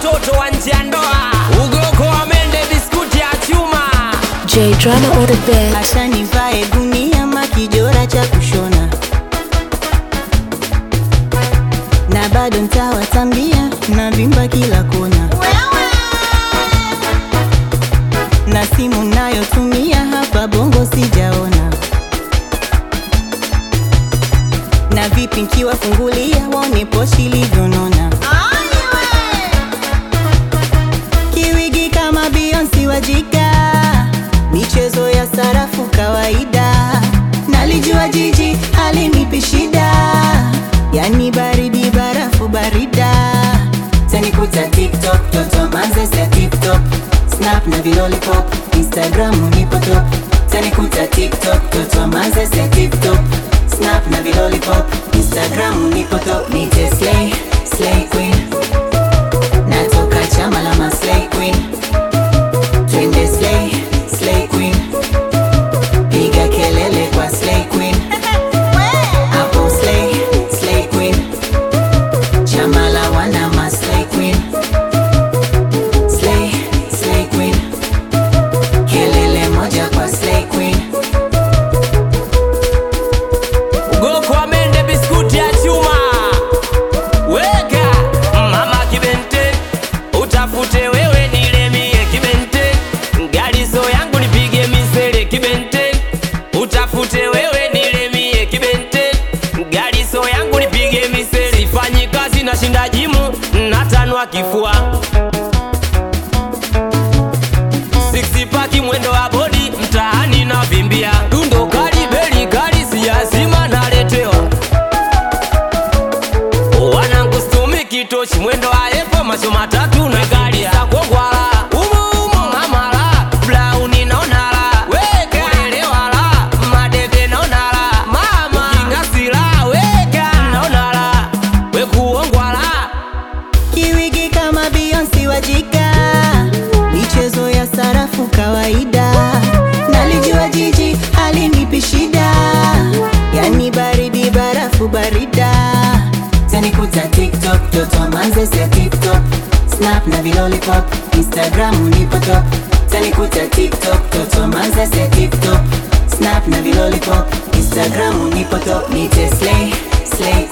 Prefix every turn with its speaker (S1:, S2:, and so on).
S1: watoto wa nje ya ndoa ugoko wa mende biskuti ya chuma
S2: J drama on the bed.
S3: Acha nivae gunia makijora cha kushona na bado ntawatambia na vimba kila kona na simu nayotumia hapa bongo sijaona na vipi nkiwafungulia waone poshi ilivyonona kiwigi kama Beyonce wajika michezo ya sarafu kawaida nalijua jiji halinipi shida yani baridi barafu barida tanikuta tiktok toto manzes ya tiptop snap na vilolipop instagram nipo top tanikuta tiktok toto manzes ya tiptop snap na vilolipop instagram nipo top nite slay slay queen natoka chama la maslay queen twende slay slay queen piga kelele kwa slay queen hapo slay slay queen chama la wana maslay queen slay slay queen kelele moja kwa slay queen
S1: ugoko wa mende biskuti ya chuma weka mama kibente utafute wewe nilemie kibente ngalizo yangu nipige misele kibente utafute wewe nilemie kibente ngalizo yangu nipige misele sifanyi kazi na shinda jimu natanwa kifua Six pack mwendo wa bodi mtaani na vimbia dundo kali beli kali siyazima naletewa wanangu stumi kitochi mwendo wa epo macho matatu na gari za kongwala umo umo mamala blauni naonala weka elewala madede naonala mama kingasila weka naonala wekuongwala
S3: kiwigi kama Beyonce wajika michezo ya sarafu kawaida nalijua jiji halinipi shida yani baridi barafu barida tanikuta tiktok toto manzes ya tiptop snap na vilolipop instagram nipo top tanikuta tiktok toto manzes ya tiptop snap na vilolipop instagram nipo top nite slay slay